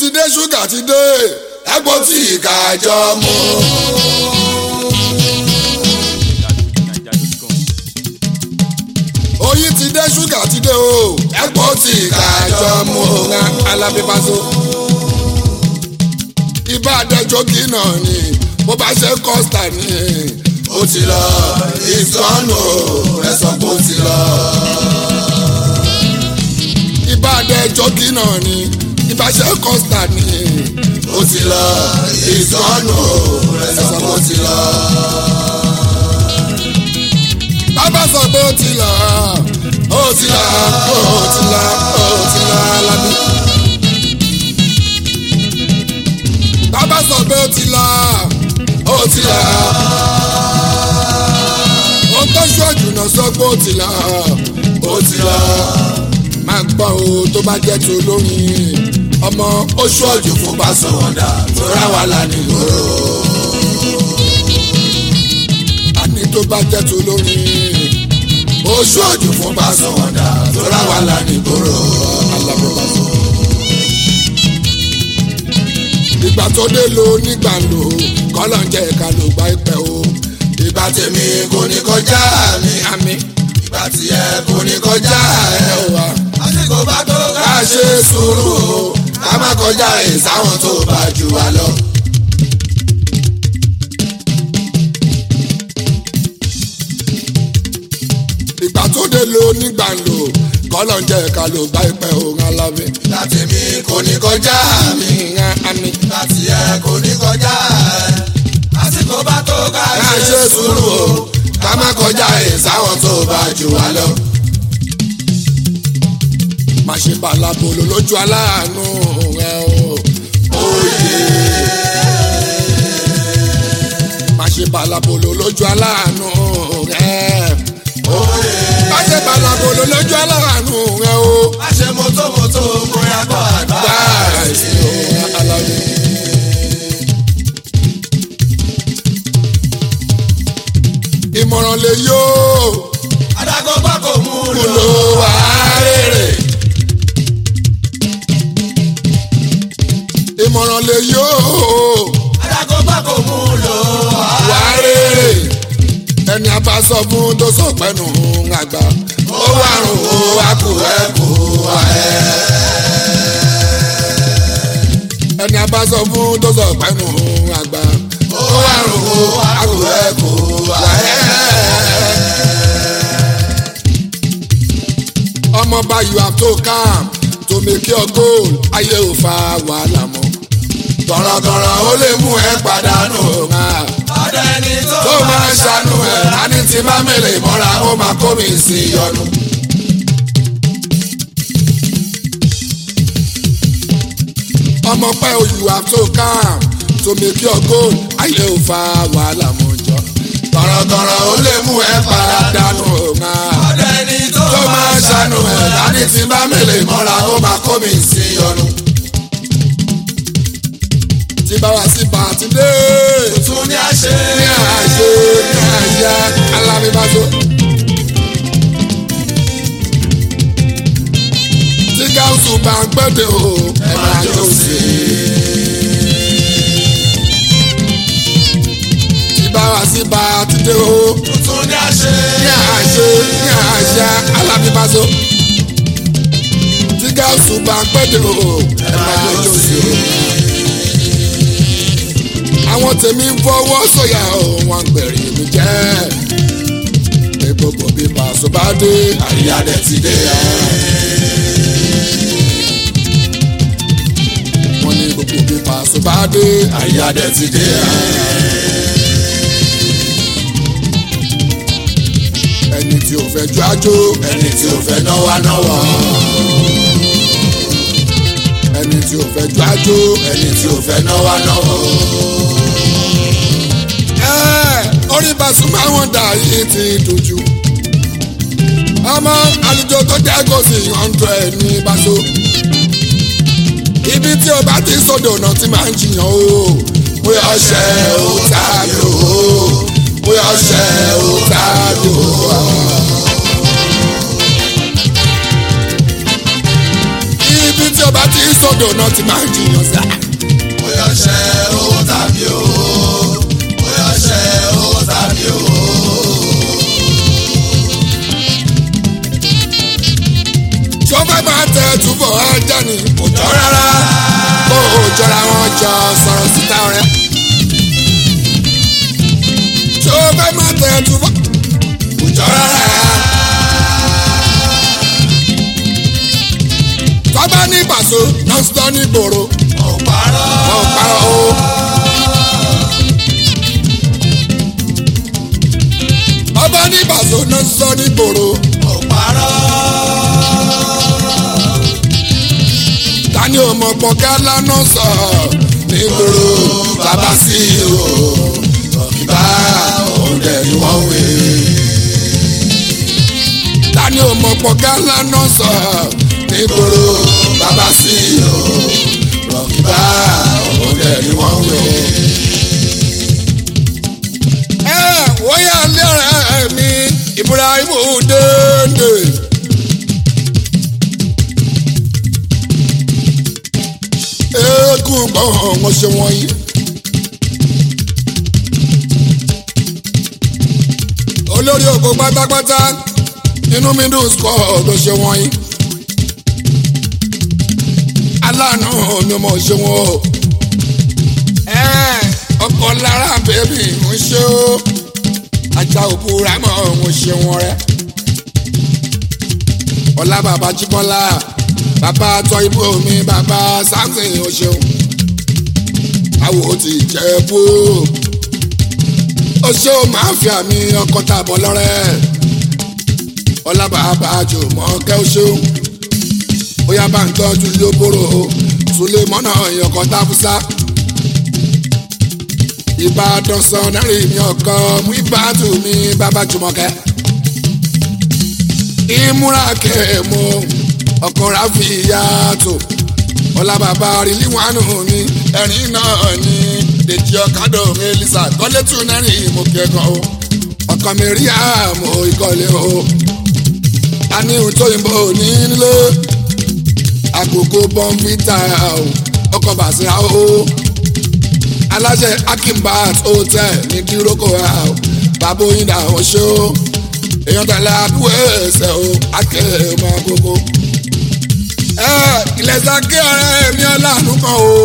ti dé ṣúgà ti dé ẹgbọ́n tí ìka jọ mú. oyin ti dé ṣúgà ti dé o ẹgbọ́n tí ìka jọ mú. ọ̀gá alábíbáṣọ. ibà àdẹjọ́ kì í náà ni bó bá ṣe kọ́sítà ni ó ti lọ ìsọnù ẹ sọ pé ó ti lọ. ibà àdẹjọ́ kì í náà ni ibà ṣe kọ́sítà ni ó ti lọ ìsọnù ẹ sọ pé ó ti lọ. bàbá sọ pé ó ti lọ ó ti lọ ó ti lọ ó ti lọ alábí. bàbá sọ pé ó ti lọ ó ti lọ. ohun tó ṣọ́ọ̀jù náà sọ pé ó ti lọ ó ti lọ. máa gbọ́ o tó bá jẹ́ tó lóyìn ọmọ ó ṣọ́ọ̀jù fún Pasọ̀wọ̀dà tó rà wà lánìgbòrò. àní tó bá jẹ́ tó lóyìn ó ṣọ́ọ̀jù fún Pasọ̀wọ̀dà tó rà wà lánìgbòrò. alábẹ́bàṣọ. ìgbà tó dé lo nígbà lò kọ́lọ̀ ń jẹ́ ká ló gba ìpẹ́ o. ìgbà tèmi kò ní kọjá mi àmì. ìgbà tiẹ̀ kò ní kọjá ẹ̀ wá. àsìkò bá tó ká ṣe sùúrù o. ká má kọjá ìsáwọn tó bá jù wá lọ. ìgbà tó dé lo nígbà lò kọ́lọ̀ ń jẹ́ ká ló gba ìpẹ́ o ń alábẹ́. ìgbà tèmi kò ní kọjá mi àmì. ìgbà tiẹ̀ kò ní kọjá ẹ̀ àsìkò bá tó ká ṣe sùúrù o ká má kọjá ìsáwọn tó bá jù wá lọ. má ṣe balabolo lójú aláàánú rẹ o. oyè. má ṣe balabolo lójú aláàánú rẹ. oyè. má ṣe balabolo lójú aláàánú rẹ o. má ṣe mọ́tòmọ́tò bóyá kọ́ àgbà. báyìí o alábẹ́. ìmọ̀ràn lè yó adágún bá kò mú un lò. lò wá rèrè. ìmọ̀ràn lè yó adágún bá kò mú un lò. wá rèrè. ẹni a bá sọ fún tó sọ pẹ́nu àgbà. ó wà rùn ó wá kú ẹ kú wá ẹ. ẹni a bá sọ fún tó sọ pẹ́nu àgbà. ó wà rùn ó wá kú ẹ kú wá ẹ. ọmọọba you have to calm to make your goal ayé ò fa wàhálà mọ́. tọ̀rọ̀tọ̀rọ̀ ó lè mú ẹ pàdánù ọ̀hún. ọ̀dọ̀ ẹni tó tó máa ń ṣàánú ẹ̀ láni tí bá mèlè mọ́ra ó máa kó mi sí yọnu. ọmọ pẹ́ o you have to calm to make your goal ayé ò fa wàhálà mọ́ jọ. tọ̀rọ̀tọ̀rọ̀ ó lè mú ẹ pàdánù ọ̀hún ọ̀dọ̀ ẹni tó tó máa ṣàánú ẹ̀ láti tí bá mèlè mọ́ra ó máa kó mi sí ọnu. tí bá wá sí pàtí dé tún ní àṣẹ. ní àṣẹ ní àṣẹ alábíbáṣọ. tí gáúsù bá ń gbẹ́dẹ̀ o ẹ máa jó sí i. tí bá wá sí pàtí dé o tún ní àṣẹ. ní àṣẹ ní àṣẹ alábíbáṣọ. tí gáúsù bá ń gbẹ́dẹ̀ o ẹ máa jó sí i. àwọn tèmi ń fọwọ́ sọ̀yà o wọn ń gbẹ̀rì mi jẹ́. pé gbogbo bí pàṣẹ bá dé àríyá dẹ̀ ti dé ya. wọ́n ní gbogbo bí pàṣẹ bá dé àríyá dẹ̀ ti dé ya. ẹni tí ò fẹ́ jó àjò ẹni tí ò fẹ́ náwó náwó. ẹni tí ò fẹ́ jó àjò ẹni tí ò fẹ́ náwó náwó. ẹ orí Pasuma wọn dà yìí ti dojú. ọmọ àlùjọ tó jẹ́ kó sí hundred ní Paso. ibi tí o bá ti sódò náà ti máa ń jiyàn o. bóyá ọṣẹ ò tàbí o bóyá ọṣẹ ò tàbí o. ibi tí o bá ti sọdọ̀ náà ti máa ń jiyàn sá. bóyá ṣe owó tàbí owó bóyá ṣe owó tàbí owó. tó fẹ́ máa tẹ túbọ̀ ajá ni kò jọ rárá kó o jọra wọn jọ sọ̀rọ̀ síta rẹ̀. tó fẹ́ máa tẹ túbọ̀ kò jọ rárá. tọ́ba ní ìbàṣọ náà sọ ní gbòòrò ò parọ́ wọn ò parọ́ o. ọba ní ìbàṣọ náà sọ ní gbòòrò ò parọ́ tani ọmọ pọkẹ lánà sọ nígboro bàbá sí o tọkìbá òun dẹ ni wọn wé. tani ọmọ pọkẹ lánà sọ nígboro bàbá sí o tọkìbá òun dẹ ni wọn wé. ẹ wọ́yà lẹ́rẹ̀ mi Ibrahim Dende. eégún gbọ́n wọn ṣe wọ̀nyí. olórí ògbó pátápátá inú mi dùn sọ ló ṣe wọ̀nyí. aláàánú mi mọ̀ ṣe wọ́n o. ọkọ̀ lára bèbí ń ṣe o. ajá òbúra mọ̀ ń ṣe wọ́n rẹ̀. ọlá bàbá jíbọ́lá bàbá tọ́ ibò mi bàbá samson o ṣeun àwò ti jẹ́ bó o ṣe o máa fi àmì ọkọ̀ tàbọ̀ lọ́rẹ́ ọlá bàbá jò mọ́ kẹ́ o ṣeun bóyá bá ń tọ́jú lóbóró sulé mọ́nà ìyọkọ̀ táfúsá ìbàdàn sọ̀nẹ́rì mi ọkọ̀ mú ìbátú mi bàbá jùmọ̀kẹ́ ìmúra kẹ́ẹ̀mú ọkọ̀ ráfi yàtọ̀ ọlá bàbá rílí wánú mi ẹ̀rín náà ní dèjì ọ̀kadà elisa kọ́lé tún nẹ́rìn mo kẹ́kọ̀ọ́ o ọkọ̀ mi rí àmọ́ ìkọ́lé o a ní ohun tó yìnbó ní nílé àkókò bọ́ǹfìtà o ọkọ̀ bàṣírà o aláṣẹ akimbat hotel ní díroko o bàbá oyin dà wọ́n ṣó èèyàn tẹ̀lé àbúrò ẹ̀sẹ̀ o akẹ́ mọ́ gbogbo ilẹ̀ sàkè ọ̀rẹ́ mi ọ̀làánú kan o.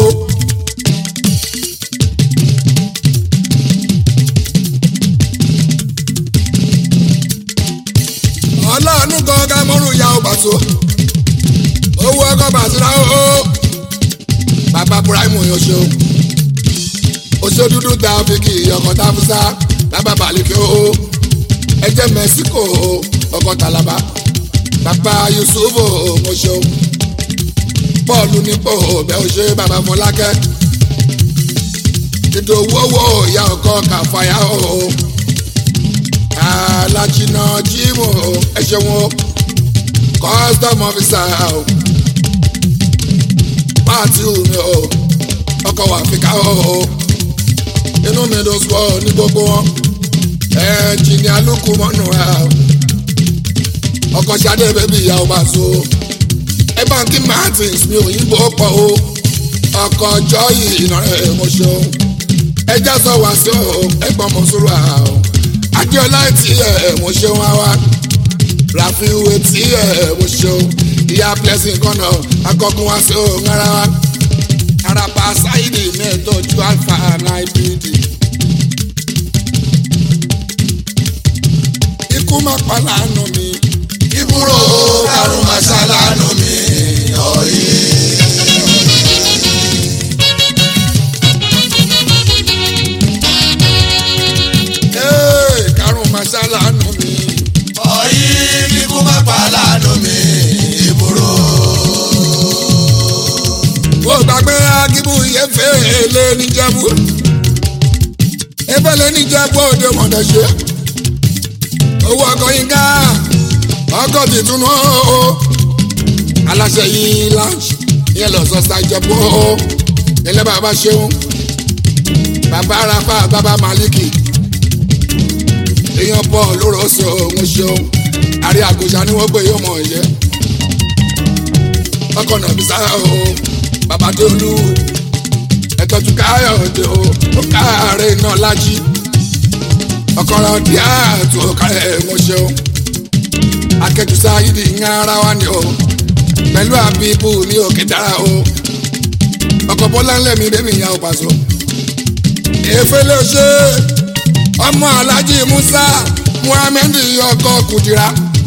ọlọ́ọ̀nù kan ká mọ́rùn ya ọba tó owó ọkọ̀ bàtìrà o. bàbá Ibrahim yóò ṣe o. oṣù dúdú ta fíkì ọkọ̀ táfúsá lábà balùkì o. ẹjẹ Mẹ́síkò ọkọ̀ tàlàbà bàbá Yusuf mo ṣe o bọ́ọ̀lù nípò bẹ́ ò ṣe bàbá fọlákẹ́ ìdòwú owó ìyá ọkọ kàfàyà o alájìnà jíìmù ẹ ṣeun o custom officer o pààtì omi o ọkọ̀ wà fìkà o inú mi ló sọ ní gbogbo wọn ẹnjìnìá lukú mọ́nù ọkọ̀ ṣadé bẹ́bí ìyá ọba so ẹ bá ń kí martins mi òyìnbó pọ̀ o ọkọ̀ ọjọ́ yìí ìnàrẹ́ mo ṣeun ẹjá sọ wá sí o ẹgbọ́n mo sọ̀rọ̀ à o adéọlá tí ẹ mo ṣeun wá wá ràfíwé tí ẹ mo ṣeun ìyá blessing kọ́nà akọkùn wá sí o ńlára wa arapa sáyidì mẹ́ẹ̀ẹ́dọ́jú alpha nine bd. ikú má pa láàánú mi ìbúrò karùn-ún màṣálánù mi ọ̀yẹ́. Ee, karùn-ún máa ṣàlànà mi. ọ̀yẹ́ kíkú má pa lánàá mi ìbúrò. Mo gbàgbé akíbú yẹfẹ́ lé níjàmbú. Efele níjàmbú òde mọ̀dẹ̀ ṣe. Owó ọkọ̀ yín ká ọkọ̀ tuntun o. Aláṣẹ yìí lounge yẹn lọ sọ ṣàjọpọ̀ o. Ilé bàbá ṣeun. Bàbá Rafa bàbá Maliki. Èèyàn pọ̀ lóró ṣe òun ṣeun. Àrí àgùṣà ni wọ́n pè yóò mọ̀ ọ́ yẹ ọkọ̀ náà bí sáà o bàbá dé olú ẹ̀tọ́jú káyọ̀dé o ó káàárẹ̀ náà lájí ọkọ̀rọ̀ díà tó kárẹ̀ mo ṣe o akẹ́jù sáyidi ń ara wa ni o pẹ̀lú àbíbù ní òkè dára o ọkọ̀ bọ́lá ńlẹ̀ mi bẹ́ẹ̀ mi ìyá ò pàṣọ. èéfé ló ṣe ọmọ alájí musa muhammed ọkọ̀ kùdìrà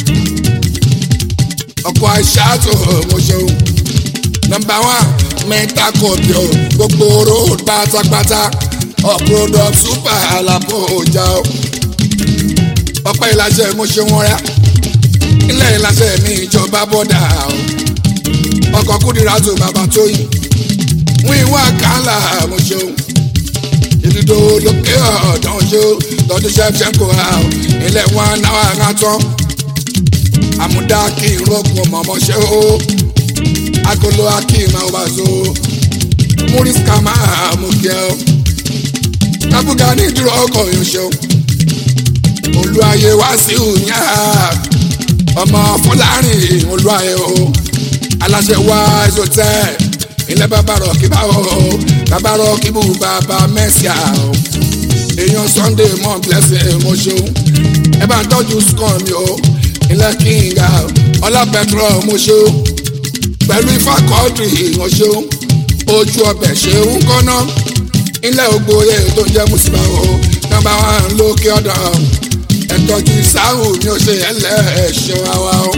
ọkọ̀ aṣáàtò mo ṣeun nọmba one mẹ́ta kọ̀ọ̀bì o gbogbo road pátápátá ọ̀pọ̀lọpọ̀ super àlàbò ọjà o ọpẹ́ ìlàṣẹ mo ṣe wọn rẹ ilé ìlàṣẹ mi ìjọba bọ́dà o ọkọ̀ kúndìrà tó bàbá tó yìn wọ́n ìwà kàńlá mo ṣeun ìdúdó lókè ọ̀dàn ṣe lọ́dún ṣẹ́fṣẹ́kọ̀ ilé wọn náà ń tán àmúdá kí n rọ́gùn ọmọ ṣe o agolo akim awazo muris kama amukẹ o kabuga ní ìdúró ọkọ yọṣẹ o olùwàyè wá sí òyìnbá ọmọ fúlàrin olùwàyè o aláṣẹ wá ẹsọtẹ ilẹ̀ bàbá rọ̀ kí bá o bàbá rọ̀ kí bù bàbá mẹ́síà o èèyàn sunday mọ́ blessing mo ṣeun ẹ bá ń tọ́jú sùkàn mi o ilẹ̀ kíngà ọlá pẹtrol mo ṣeun pẹ̀lú ifá kọ́ọ̀dù ìwọ̀n ṣeun ojú ọbẹ̀ ṣeun kọ́nà ilẹ̀ ògbóye tó ń jẹ́ mùsùlùmí o nọ́mbà wọn lókè ọ̀dọ̀ ẹ̀tọ́jú sáhù ni ó ṣe ẹlẹ́ẹ̀ṣẹ̀ wa o.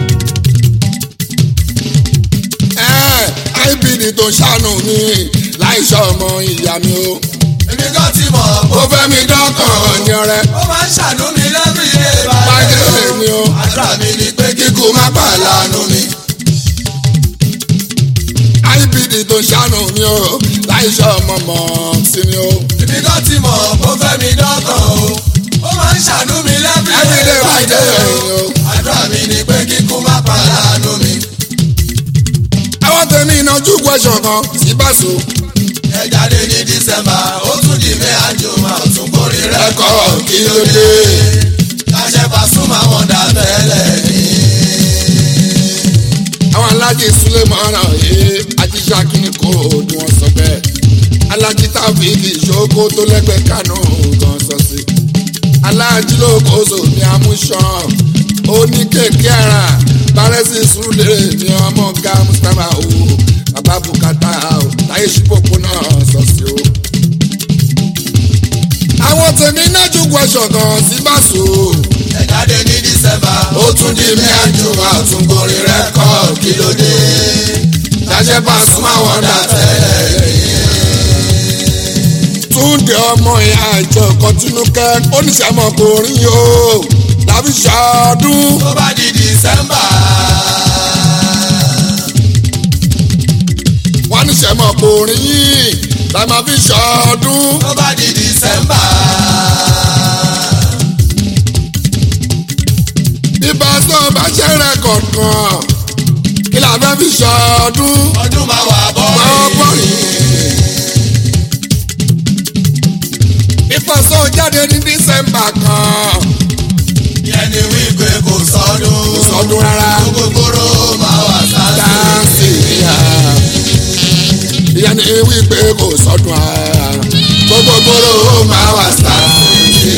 ibd tó ṣàánú mi láìsọ ọmọ ìyá mi o. èmi kan ti mọ̀ ó fẹ́ mi dọ́kàn ní ọrẹ. ó máa ń ṣàánú mi lẹ́bí ilé Báyìí ni o. àdúrà mi ni pé kíkú má bà lánú mi. ibd tó ṣàánú mi o láìsọ ọmọ mọ̀ sí mi o. èmi kan ti mọ̀ ó fẹ́ mi dọ́kàn o ó máa ń ṣàánú mi lẹ́bí everyday by day o. àdúrà mi ni pé kíkú má bà lánú mi. àwọn tèmi ìnájú question kan sí bàṣọ. ẹ jáde ní dísẹ́mbà ó tún di mẹ́ àjò máa tún borí rẹ̀ ẹ̀kọ́ kí ló dé. láṣẹ Pasuma wọn dà tẹ́lẹ̀ ní. àwọn alájí sulemana yìí ajíṣà kìíní kò dùn wọn sọ bẹ́ẹ̀ alájí tábìlì ìṣòkò tó lẹ́gbẹ̀ẹ́ kánú gan sọ sí alájí lókoso ní amúṣan oníkèké ara bárẹ́sì súlẹ̀ ní ọmọ ga mustapha o bàbá bùkátà o láyé ṣùpọ̀pọ̀ náà sọ sí o. àwọn tèmi náà ju question kan sí bàṣọ ẹ jáde ní dísẹ́mbà ó tún di mẹ́ àjò máa tún borí rẹ̀ kọ́ kí ló dé. láṣẹ Pasuma wọn dà tẹ́lẹ̀ ní. túndé ọmọ ìyá ìjọ kọtínúkẹ oníṣàmọkùnrin yìí o làbí ṣọdún tó bá di dísẹ́mbà. wọn níṣàmọkùnrin yìí la máa fi ṣọdún tó bá di dísẹ́mbà. bí pásítọ̀ bá ṣe rẹ́kọ̀d kan kí la fẹ́ fi ṣọdún ọdún máa wà bọ́ ọ̀pọ̀ yìí. bí pásítọ̀ jáde ní dísẹ́mbà kan yẹn ni wípé kò sọdún. kò sọdún rárá gbogbogbòrò máa wà sáńsì. dáńsì ìyá ìyá ni wípé kò sọdún ara gbogbo gbòòrò máa wà sáńsì.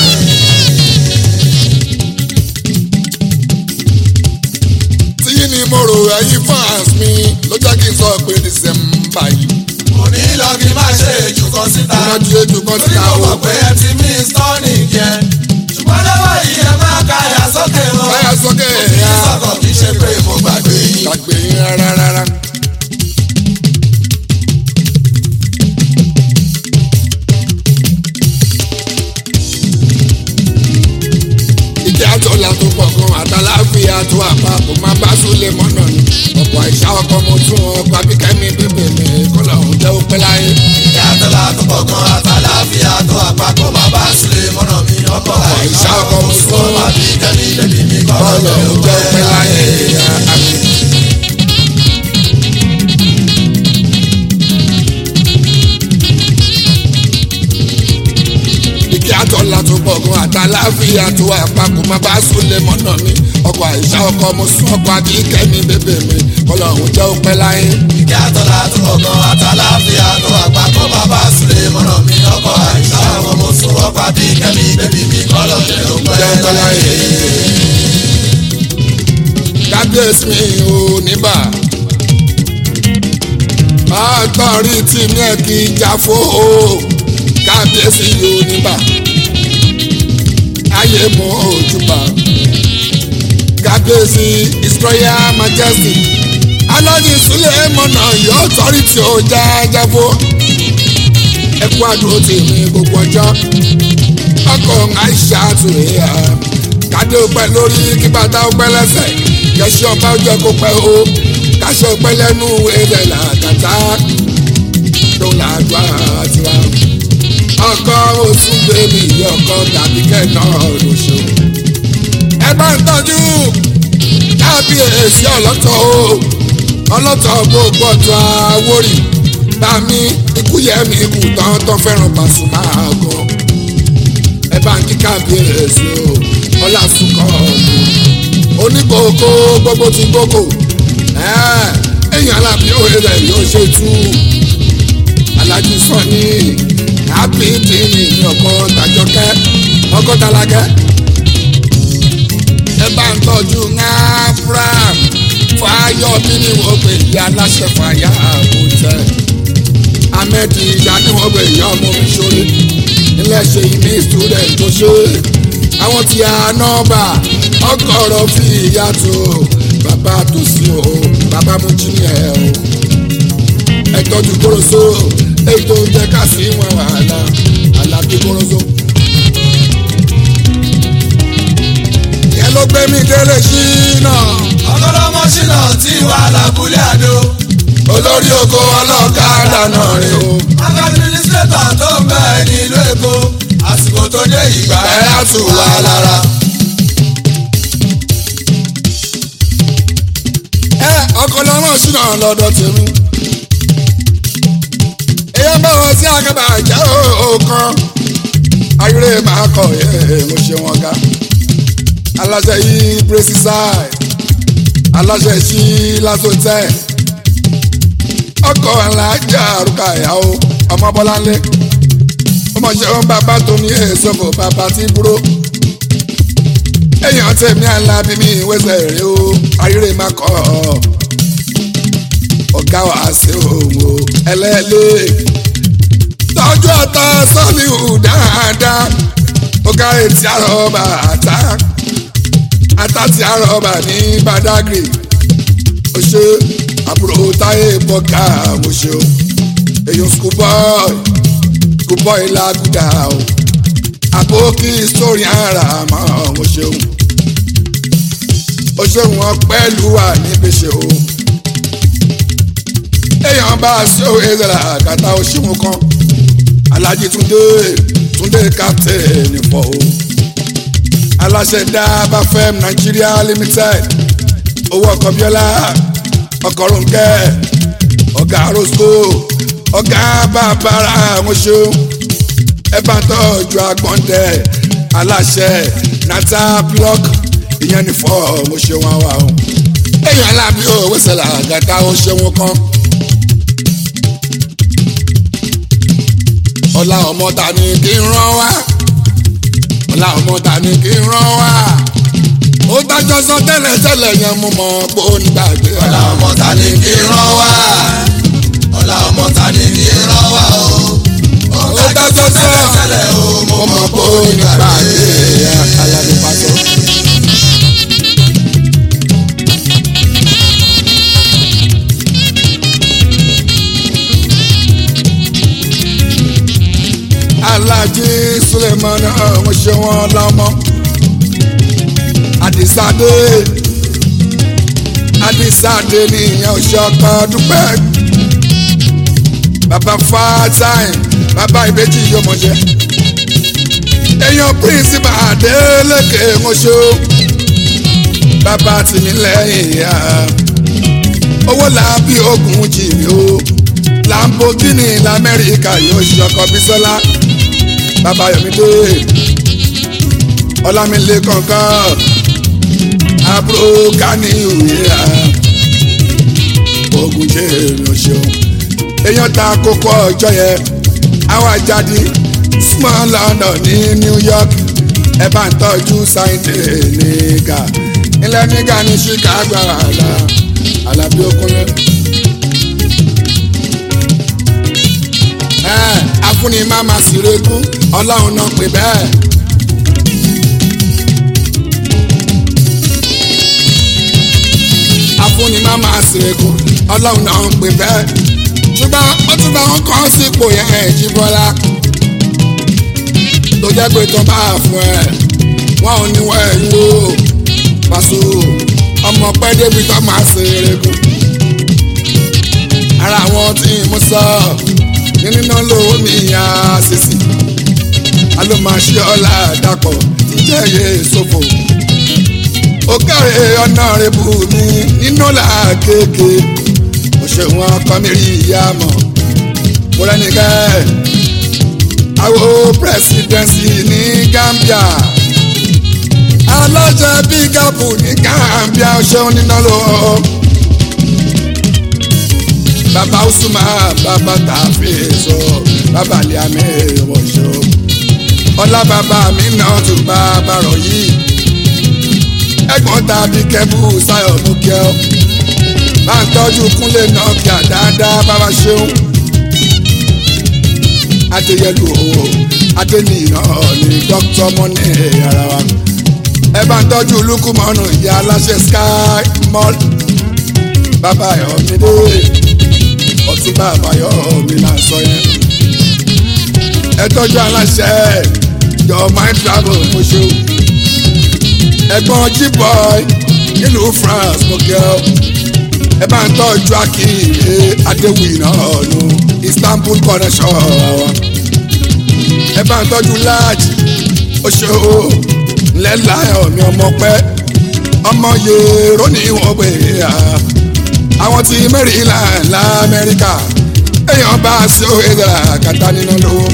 tí ni mo rò ẹyin fans mi ló jẹ́ kí n sọ pé dísẹ́mbà yìí òní lọ kí n má ṣe èjù kan síta. má ju ètò kan torí síta mo o. mọ̀ pé ẹ ti mí stọ́ọ̀nì jẹ. ṣùgbọ́n lọ́wọ́ yìí ẹ máa káyà sókè wọn. báyà sókè kí ẹ̀yà sọ̀kọ̀ kì í ṣe pé mo gbàgbé yín. gbàgbé yín rárá rárá. ìjà tó la tó pọ̀ gan àtàláfíà tó àpapọ̀ máa bá súlẹ̀ mọ́nà ni ọ̀pọ̀ àìsà ọkọ̀ mo tún ọkọ̀ abíkẹ́mi pépè mi kọ́lọ̀ ń jẹ́ òpẹ́ láyé. ìyá tó la tó pọ̀ gan àtàláfíà tó àpapọ̀ máa bá sílẹ̀ mọ́nà mi ọkọ̀ àìsà ọkọ̀ mo sọ wá bí kẹ́mi bèbí mi kọ́ kọ́lọ̀ lọ́dọ̀ ń jẹ́ òpẹ́ láyé. àmì. ìkí àtọ̀là tó pọ̀ gan àtàláfíà tó àpapọ̀ máa bá súlẹ̀ mọ́nà mi ọkọ̀ àìsà ọkọ̀ mo sún ọkọ̀ akíkẹ́ mi bébè mi kọ́lọ̀ òun jẹ́ òpẹ́ láyé. ìkẹ́ àtọ́lá tó ọkàn àtàláfíà tó àgbà tó bàbá sílẹ̀ mọ́nà mi ọkọ̀ àìsà ọkọ̀ mo sún ọkọ̀ akíkẹ́ mi bébì mi kọ́lọ̀ jẹ́ òpẹ́ jẹ́ òpẹ́ láyé. kábíyèsí mi ò níbà àtọ̀rí tí mi ẹ̀ kì í já fó o kábíyèsí yóò níbà ayé mọ ojúbà kábíyèsí his royal majesty alọ́ni sílẹ̀ mọ̀nà yóò tọ́rí tí ó já jáfó ẹkú àdúró tì mí gbogbo ọjọ́ ọkọ̀ àìsà tó yà kádé ọpẹ́ lórí kí bàtà ọpẹ́ lẹ́sẹ̀ kẹsí ọba ọjọ́ kó pẹ́ o káṣọ ọpẹ́ lẹ́nu ẹ̀rẹ̀ làkàtà tó làdúrà tiwa ọkọ oṣù bèbí ọkọ tàbí kẹ́nà lóṣù. ẹ bá ń tọ́jú kábíyèsí ọlọ́tọ̀ o ọlọ́tọ̀ gbogbo ọ̀tọ̀ àwórì bá mi ikú yẹ mi kù tán tán fẹ́ràn Pasuma gan. ẹ bá ń kí kábíyèsí o ọlásùnkọ́ ọ̀dùn oníkókó gbogbo ti gbogbo èèyàn alábí òye rẹ̀ yóò ṣe tú alájú sọ ní happy dini ní ọkọ tàjọkẹ́ ọkọ tàlákẹ́ ẹ bá ń tọ́jú ńláfúrà fáyọ̀ bí ni wọ́n pè yí aláṣẹ fàyà àbòtẹ́ ahmed ìyá ni wọ́n pè yá ọmọ mi sórí ilé ṣe ìmí student tó ṣe àwọn tí a nọ́ọ̀bà ọkọ̀ ọ̀rọ̀ fi ìyá tó bàbá tó sí o bàbá mú jí ní ẹ o ẹ tọ́jú kóróso èyí tó ń jẹ́ ká sí wọn wàhálà àlàbí kóróso. yẹn ló gbé mi délé sí náà. ọgọlọmọ ṣìnà tí wà lábúlé àdó. olórí oko ọlọ́kadà náà rè o. administrator tó ń bẹ nílùú èkó àsìkò tó dé ìgbà ẹ á tù wá lára. ẹ ọkọ lọmọ sínú lọ́dọ̀ tèmi. èèyàn bá wọn sí àgàbà jẹ́ òòkan. ayúrè máa kọ̀ ẹ́ mo ṣe wọn ga. aláṣẹ yìí pírẹsìsáì aláṣẹ sí lásòtẹ́. ọkọ̀ alájà àrùkà ìyàwó ọmọ bọ́láńlé. ọmọ ṣẹ́wọ́n bàbá tó ní èso fò bàbá tí búrò èèyàn tẹ̀mí alábí mi wẹ́sẹ̀ rẹ̀ o ayére má kọ́ ọ. ọ̀gá wa ṣe òun o ẹlẹ́lẹ́ tọ́jú ọ̀tá sọ́ọ̀lìhù dáadáa ọ̀gá etí àrọ̀bà àtà àtà tí àrọ̀bà ní Badagry ó ṣe àbúrò táyé bọ́gà mo ṣe o èèyàn schoolboy schoolboy làgùdà o àbókí sórí ara mọ́ mo ṣeun ó ṣeun wọn pẹ̀lú wà níbi ṣe o èèyàn bá a ṣe òye ìṣẹ̀lẹ̀ àgàtà òṣìwọ̀n kan alájí túndé túndé captain fọ o aláṣẹ dábà fm nigeria limited owó ọkọ bíọ́lá ọkọ̀ ronke ọ̀gá rosco ọ̀gá bàbára àwọn ṣeun ẹ bá tọ́jú agbọ̀ndẹ̀ aláṣẹ nata block ìyẹn ní fọ́ mo ṣe wọn wá o. èèyàn alábí òwe ṣẹlẹ̀ àgàtà ó ṣe wọn kan. ọlá ọmọ ta ni kí n rán wá ọlá ọmọ ta ni kí n rán wá ó dájọ́ sọ tẹ́lẹ̀ tẹ́lẹ̀ yẹn mo mọ̀ pé ó ní gbàgbé. ọ̀la ọmọ ta ni kí n rán wá ọ̀la ọmọ ta ni kí n rán wá o. ó dájọ́ sọ tẹ́lẹ̀ o mo mọ̀ pé ó ní gbàgbé. alábí pàṣẹ. alájí suleiman ọ̀hún ṣe wọ́n lọ́mọ àdìsáde àdìsáde nìyẹn òṣèkọ dúpẹ́ bàbá fatai bàbá ìbejì yọmọjẹ èèyàn píríncípà adélèké mọṣọ bàbá tìmílẹ́yìn ya owó làbí ogun jìnnì o lamborghini lamẹ́ríkà yóò ṣọkọ bísọ́lá bàbá yọmídé ọlámilé kankan àbúrò kání ìwé à ogun ṣe èrò ṣeun èèyàn ta kókó ọjọ́ yẹn àwọn àjáde small london ní new york ẹ bá ń tọ́jú sáyẹ́ǹtì nígà ilẹ̀ nígà ní chicago àlà àlàbí okunlẹ̀. ẹ afúnni má má sì regún ọlọ́run náà pè bẹ́ẹ̀. afúnni má má sì regún ọlọ́run náà pè bẹ́ẹ̀. ṣùgbọ́n wọ́n tún bá wọn kàn sípò yẹn jí bọ́lá tó jẹ́ pé tó bá fún ẹ wọn ò ní wọ ẹ̀yìn o pàṣẹ ọmọ pẹ́ débi tó máa ṣe erékùn ara àwọn tí mo sọ ní níná lówó mi yá sísì alómaṣẹ́ ọ̀la dàpọ̀ jíjẹ́ yé sófò ó kẹ́rẹ́ ọ̀nà rẹ̀ bù mí nínú là kéèké òṣèwọ̀n ọkọ mi rí ìyá mọ̀ mo rẹ́ni kẹ́ẹ́ àwo presidency ní Gambia alájẹ bígàpù ní Gambia ṣeun níná lọ. bàbá usuma bàbá tàfíìsọ bàbá liame wọṣọ ọlá bàbá mi náà tún bá bàrọ yìí ẹ̀gbọ́n tàbí kẹbù sáyọ mú kí ọ bá ń tọ́jú kúnlé náà kí àdáadáa bàbá ṣeun adéyẹlú o adéníyàn ní dókítà mọ́nì ara wa ẹ bá ń tọ́jú lukumọ́nù ìyá aláṣẹ sky mall bàbá ayọ̀mídé ọ̀túnba àbáyọ̀mí là ń sọ yẹn ẹ tọ́jú aláṣẹ your mind travel mo ṣe o ẹ̀gbọ́n G-boy nílùú France mo kẹ́ ọ ẹ bá ń tọ́jú akínyè adéwì náà nù Istanbul connection wa ẹ bá ń tọ́jú láàjì oṣù lẹ́láyọ̀ mi ọmọ pẹ́ ọmọ yèrò ní wọ́n pè é àwọn tí Maryland lamẹ́ríkà èèyàn bá sí òye dara kàtà nínú lówó.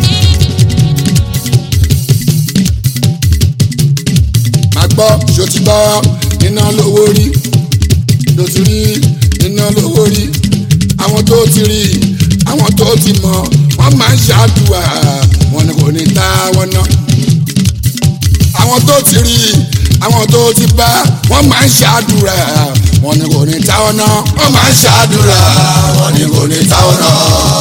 màá gbọ́ ṣó ti gbọ́ iná lówó rí ṣó ti rí iná lówó rí àwọn tó ti rí àwọn tó ti mọ̀ wọ́n máa ń ṣàdùà wọn ni kò ní ta wọn ná. àwọn tó ti rí àwọn tó ti bá wọ́n máa ń ṣàdùrà wọn ni kò ní ta wọn ná. wọ́n máa ń ṣàdúrà wọn ni kò ní táwọn náà.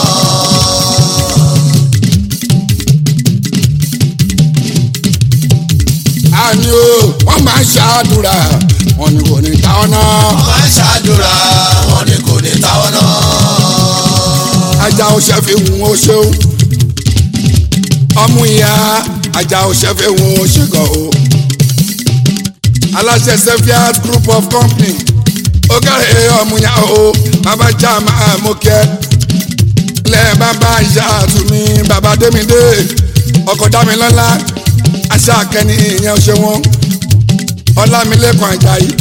àní o wọ́n máa ń ṣàdùrà wọn ni kò ní ta wọn ná. wọ́n máa ń ṣàdúrà wọn ni kò ní táwọn náà. ajá oṣẹ fi hùn ó ṣeun ọmú ìyá ajá oṣẹ fi hùn ó ṣe gan o. aláṣẹ sefiat group of company ó kẹ́rẹ́ ọmúyá o bàbá já máa mú kẹ́ lẹ́ bàbá ìyá àtúmí bàbá démidé ọkọ̀ dámilọ́lá aṣá kẹ́ni ìyẹn ṣe wọ́n ọlámilẹ́kùn àjàyí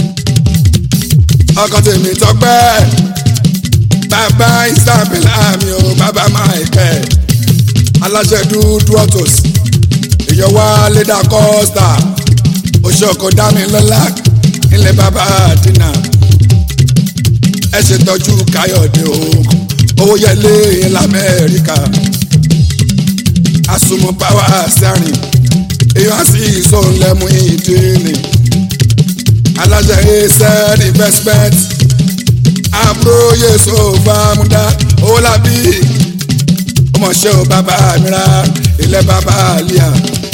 ọkọ̀ tèmi tọ́pẹ́ bàbá isabella mi ò bàbá michael aláṣẹ dúdú autos ìyọwá lédà costa oṣookan dámilọ́lá ilẹ̀ bàbá dínà ẹ ṣètọ́jú káyọ̀dé o owó yẹlé lamẹ́ríkà àsùnmọ̀ pàwọ́ sẹ́rìn èèyàn sì sọ̀nlẹ́mú ìdíni aláṣẹ ẹsẹ̀ investment àbúrò yéṣu bàmúdá owó làbí ọmọọṣẹ́ ò bàbá mìíràn ilẹ̀ bàbá àlíyà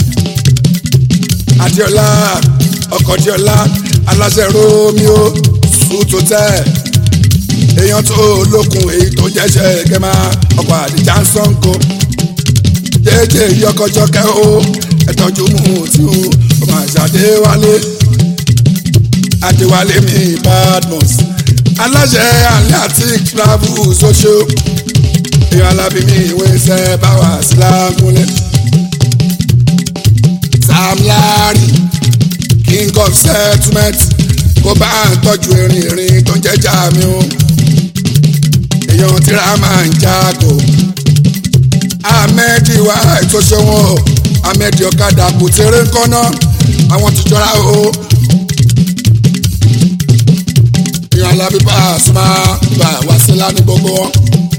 adiola ọkọ̀ diola aláṣẹ romeo sùtòtẹ́ èèyàn tó lókun èyí tó jẹ́ṣẹ́ gẹ́mà ọkọ̀ àdìjà ń sọ́nkó jẹ́jẹ́ yọkọjọkẹ́ o ẹ̀tọ́jú mú tí o ọmọ àṣàdé wálé adéwálé mi badmus aláṣẹ atlantic travel social èèyàn alábí mi ìwé iṣẹ́ báwa sílágúnlẹ̀ sam larry king of settlement kó bá ń tọ́jú erin erin tó ń jẹ́jà mi o èèyàn tíra máa ń jágò ahmed wa ètò ṣẹ́wọ̀n ahmed ọ̀kadà kò tẹ̀rẹ̀ kọ́nà àwọn ti jọra o alábí Pasuma bá wá sí lánìí gbogbo wọn.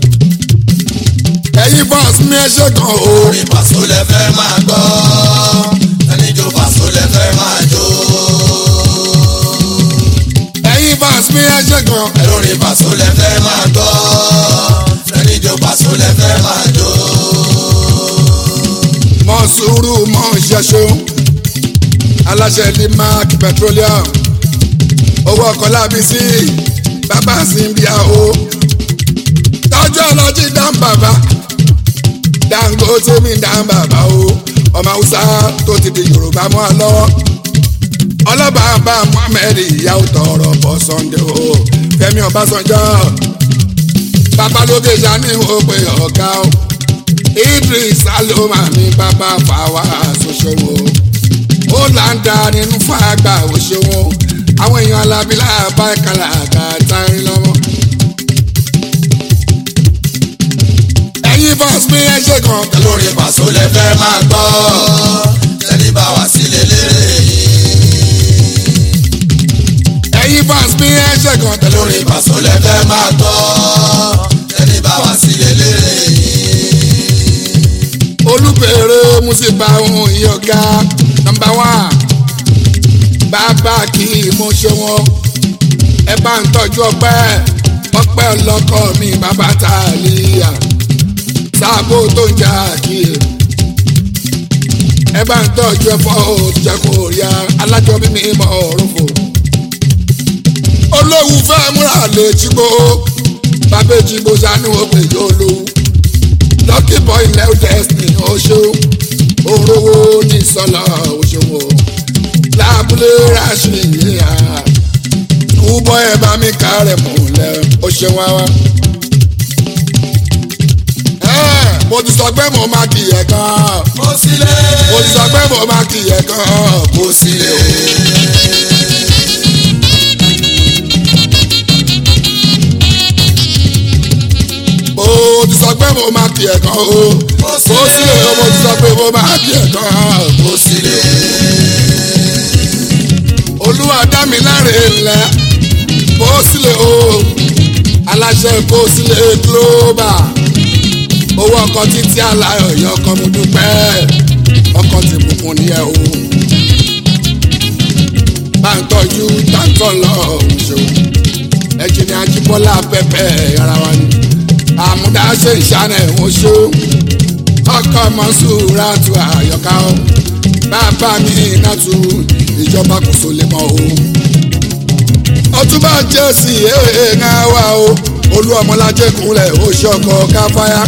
ẹ̀yin fans mi ẹ ṣe kan o. orin pàṣọ lẹ fẹ́ máa gbọ́ ẹni jó pàṣọ lẹ fẹ́ máa jó. ẹ̀yin fans mi ẹ ṣe kan. ẹlórin pàṣọ lẹ fẹ́ máa gbọ́ ẹni jó pàṣọ lẹ fẹ́ máa jó. mọ sùúrù mọ ìṣẹ́ṣó aláṣẹ ní mark petroleum owó ọkọ̀ lábí sí bàbá simbia o tọ́jú ọlọ́jì dán bàbá Dangote mi dán bàbá o ọmọ haúsá tó ti di yorùbá mọ́ ọ lọ́wọ́ ọlọ́bàbà Muhammed ìyàwó tọrọ bọ́ Sunday o Fẹ́mi Ọbásanjọ́ babalóge sani wo pé ọ̀gá o Idris Aloma ní bàbá fàwa àṣọṣọwọ́ ó là ń da nínú fàgbà òṣèwọ́ àwọn èèyàn alábílà bá ìkàlà àgàtàrin lọ́wọ́. ẹ̀yin bọ́s mi ẹ ṣe kan ẹlórin pàṣọ lẹ fẹ́ máa gbọ́ ẹni bá wá sílé lérè yìí. ẹ̀yin bọ́s mi ẹ ṣe kan ẹlórin pàṣọ lẹ fẹ́ máa gbọ́ ẹni bá wá sílé lérè yìí. olùbèrè musiba ohun ìyọ̀gá nọmba wán bàbá kì í mú ṣe wọn ẹ bá ń tọ́jú ọpẹ́ ọpẹ́ ọlọ́kọ mi bàbá tàlíyà sáàbò tó ń jà kí ẹ bá ń tọ́jú ẹ̀fọ́ òjẹ̀kọ̀ òrìà alájọbí mi mọ̀ ọ̀rùnfò olówó fẹ́ múra lè jígbó bàbá èjìgbó sanu òpè yóò lówó lucky boy lẹ́wọ̀ destiny oṣù orówó ní sọlọ oṣòwò lábúlé ráṣì yíyá kúbọ̀ ẹ̀ bá mi kárẹ̀ múlẹ̀ oṣèwà wa. mo ti sọ pé mo máa kì í ẹ̀ gan. mo sílé. mo ti sọ pé mo máa kì í ẹ̀ gan. mo sílé. mo ti sọ pé mo máa kì í ẹ̀ gan o. mo sílé o mo ti sọ pé mo máa kì í ẹ̀ gan. mo sílé. olúwa dá mi láre ńlẹ̀ kó sílẹ̀ o aláṣẹ kó sílẹ̀ global owó ọkọ̀ títí aláyọ̀ yọ ọkọ̀ mo dúpẹ́ ọkọ̀ tí bùkún ní ẹ o bá ń tọ́jú táǹtọ̀ lọ òṣò ẹ̀jẹ̀ ní ajíbọ́lá pẹ́pẹ́ ara wa ni àmúdá ṣe ìṣànà ẹ̀wọ̀n ṣó ọkọ̀ mọ́sùrà tu àyọ̀ká o bàbá mi iná tu ìjọba kò so lè mọ o. ọtúbà jẹ́sì èèyàn wa o olú ọmọlájẹ kúnlẹ̀ ó ṣọkọ káfáyà.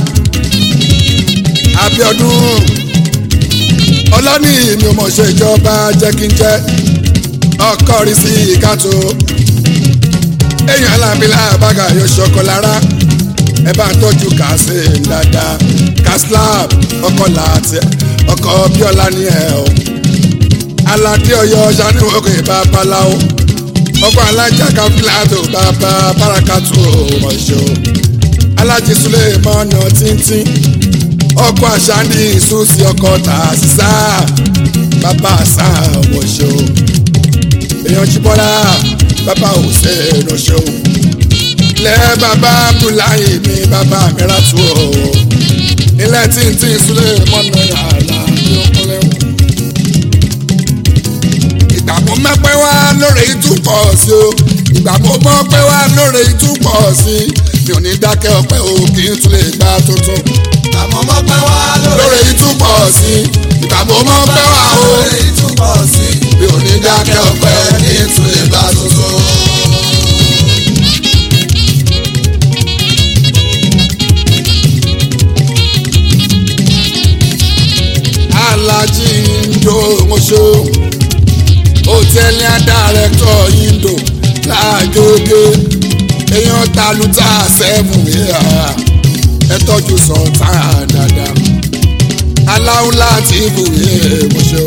Abíọ́dún ọlọ́ní mi ò mọ̀ ṣe ìjọba jẹ́ kí n jẹ́ ọkọ rí sí ìkàtó èèyàn alábílà bàgà yóò ṣọkọ lára ẹ bá ń tọ́jú kàṣe dáadáa kàṣláp ọkọ làtẹ ọkọ bíọ́lá ní ẹ o aládé ọ̀yọ́ ṣàníwòkè babaláwo ọkọ alájà káfíńlátò bàbá bárakàtú ọmọọṣọ alájí sulé mọ́nà tíntín ọkọ àṣàní ìsúsì ọkọ tàṣíṣà bàbá àṣà ọmọọṣọ èèyàn jíbọ́lá bàbá hussein ọṣọ ilẹ̀ bàbá abdullahi mi bàbá mìíràtú o ilẹ̀ tíntín sulé mọ́nà yàrá yóò kọ́lẹ́ wọn ìgbà mo mẹ́pẹ́ wá lórí ìtúpọ̀ sí o ìgbà mo mọ́ pẹ́ wá lórí ìtúpọ̀ sí mi ò ní dákẹ́ ọpẹ́ o kì í tún lè gbá tuntun. àmọ́ mọ́ pẹ́ wá lórí ìtúpọ̀ sí ìgbà mo mọ́ pẹ́ wá o lórí ìtúbọ̀ sí. mi ò ní dákẹ́ ọpẹ́ o kí n tún lè bá tuntun. alájí ndo mọ́ṣọ́ hòtẹ́ẹ̀lì àdàrẹ́tọ̀ indo láàgége èèyàn taluta sẹ́fún yíyá ẹ tọ́jú sọ̀tà dáadáa aláwọ̀ láti ibùyẹ mọ́ṣọ́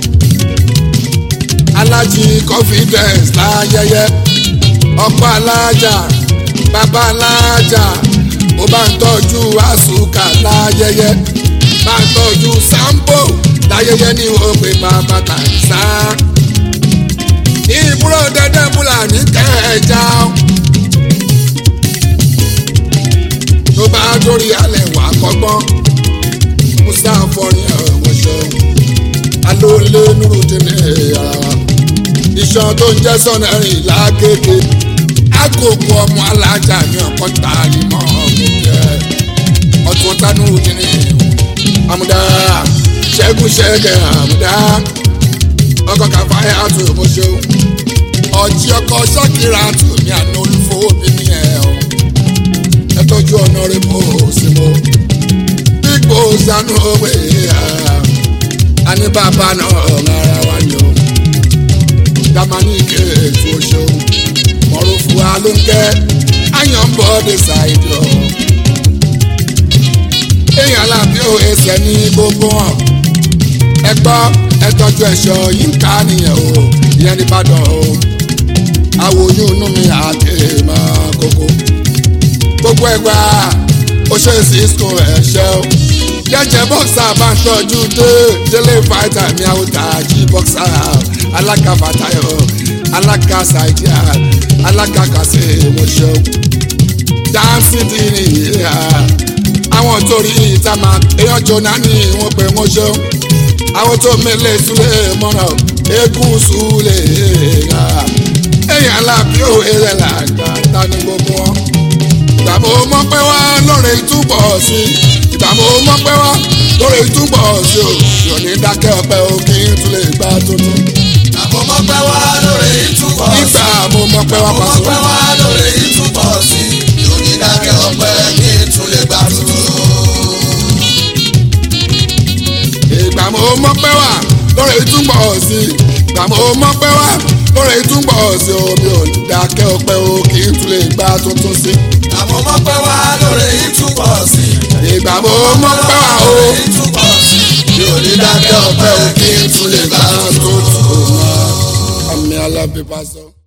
alájí confidence láyẹyẹ ọ̀pọ̀ alájà bàbá alájà ó bá ń tọ́jú àsùkà láyẹyẹ bá ń tọ́jú sampo láyẹyẹ ní òpè bàbá tàìsá ìbúrò dẹdẹ fúlàní kẹjà bá dórí alẹ́ wà kọ́gbọ́n musa fọrin ẹ̀wọ̀n ṣeun alóòlé nurudini ara wa iṣan tó ń jẹ́ sọ́nà rìn lágége agogo ọmọ alájà ní ọkọ̀ tààrí mọ́ ọ̀gẹ̀dẹ̀ ọ̀tún tánú nurudini àmúdá ṣẹ́gun ṣẹ́gẹ̀ àmúdá ọkọ̀ kàfáyà tó mo ṣeun ọjí ọkọ̀ ṣọ́kìrà tó mi àná olúfowó bí mi ẹ̀ ọ́ ẹ tọ́jú ọ̀nà rẹ̀ bó sí mo gbígbó sanu òwe àní bàbá náà rárá wa ni o jamani kéètù oṣù mọ̀rọ̀fù alóńkẹ́ ayọ̀nbọ̀dé ṣàìdọ̀ èèyàn lábí ò ẹsẹ̀ ní gbogbo hàn ẹ gbọ́ ẹ tọ́jú ẹ̀ṣọ́ yìí ń ká nìyẹn o ìyẹn ní Ìbàdàn o àwòyún inú mi àti máa kókó gbogbo ẹgbà ó ṣe cisco ẹ̀ṣẹ́ o jẹ́jẹ́ bọ́ksà bá ń tọ́jú dé délé fàìtà mi àwòtà jí bọ́ksà alága fàtàyọ alága sàìdíà alága kàṣẹ ìmọ̀ṣẹ́ o dáńsì dì ní ìhà àwọn torí ìta máa èèyàn jóná ní wọn pé wọn ṣe o àwọn tó mẹlẹ súlẹ mọ́nà eégún súlẹ èèyàn alábí òwe rẹ̀ làgbà ta ni gbogbo wọn ìgbà mo mọ̀ pé wá lóore túbọ̀ sí ìgbà mo mọ̀ pé wá lóore túbọ̀ sí o yóò ní dákẹ́ ọpẹ́ o kí n tún lè gbá tuntun. àmọ́ mọ́ pẹ́ wá lóore ìtúbọ̀ sí. ìgbà mo mọ̀ pé wá àmọ́ mọ́ pàṣẹ. pẹ́ wá lóore ìtúbọ̀ sí. yóò ní dákẹ́ ọpẹ́ kí n tún lè gbà tuntun. ìgbà mo mọ̀ pé wá lóore túbọ̀ sí ìgbà mo mọ̀ pé wá lóore túbọ̀ sí o mi ò ní dákẹ́ ọpẹ́ o kí n tún lè gbá tuntun sí. àmọ́ mọ́ pẹ́ wá lóore ìtúbọ̀ sí. ìgbà mo mọ̀ pé wá o lóore ìtúbọ̀ sí. yóò ní dákẹ́ ọpẹ́ kí n tún lè gbà tuntun. àmì alábí pásọ.